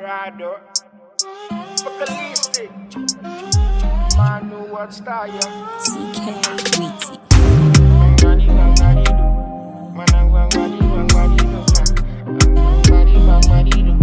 Rado. Vocalistic. Man, know what's that, yeah. TK Wheaty. Bangadi, bangadi, do. Manang bangadi, bangadi, do. Bangadi, bangadi, do.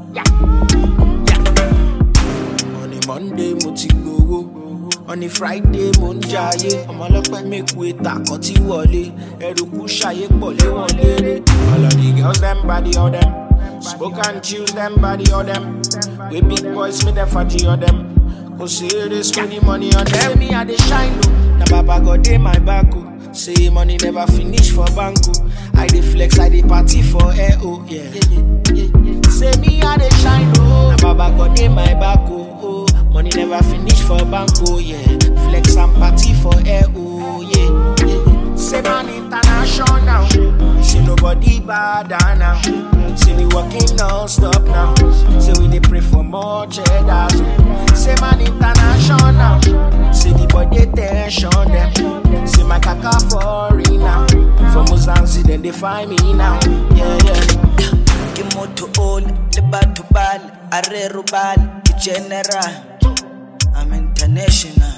On a Monday mo ti gbowó on a Friday mo ń jayé ọmọlọpẹ mẹkù ètà kan tí wọlé ẹrù kú ṣayé pọ̀ lé wọn léré. All of the girls, them body, all them. Smoke and choose them body, all them. We big boys, me the faji, all them. Go see this, spend the money on Tell them. me I dey shine o, na baba God dey my back o. Say money never finish for bank o. I dey flex, I dey party for air o. Yeah. Say me I dey shine o, na baba God dey my back o. Oh, money never finish for bank o. Yeah. Flex and party for air o. Yeah. yeah. Say man international. See nobody bad now. See we working non-stop now. Say we dey pray for more cheddar. Say man international. See the body tension them. See my kaka foreign now. For Mozambique then they find me now. Yeah yeah. ke motho ole le batho bale a re robale ke general i'm international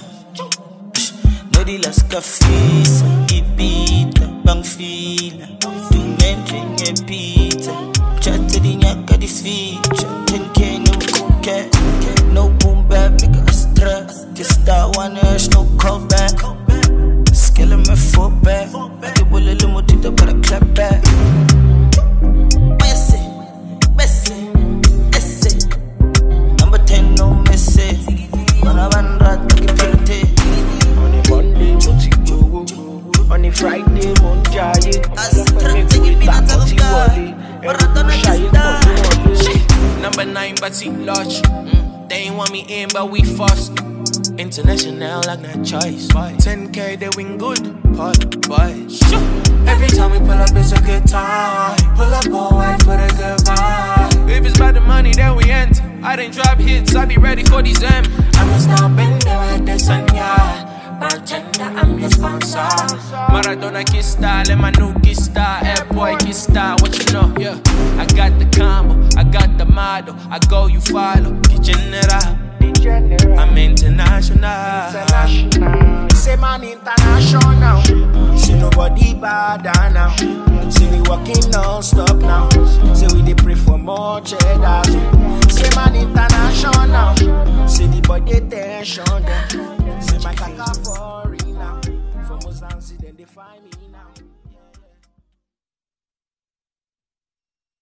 no di la ska fisa ipita bang fila dumentle nge pizza chatte di nyaka di feature 10k no coke no boom bap nigga a stress ke star one ash no comeback Skele me foot back Ake bolele motita para clap back Messi, Messi, Messi. Number 10, no Messi. Gonna run rat, take a penalty. On a Monday mo ti gbowó. On a Friday mo ń jayé. Ọlọ́pẹ́ mẹ́kù ìta kan tí wọlé. Ẹrù kú ṣayé pọ̀ lé wọn léré. Number nine, but see large. Mm. They ain't want me in, but we fast. International, like not choice. 10k, they win good. Part boy. Every time we pull up, it's a good time. Pull up all white for the good vibe. If it's about the money, then we enter. I didn't drop hits, I be ready for these M. I'm a star bender at the sun, yeah. Bartender, I'm the sponsor. Maradona kiss style and my new kiss style. Air boy kiss style, what you know? Yeah, I got the combo, I got the model. I go, you follow. Get general, General. I'm international. International. Say man international. See nobody bad now. See we working non-stop now. Say we dey pray for more cheddar. Say man international. See the body tension them. Say my kaka foreign now. For Mozambique then they find me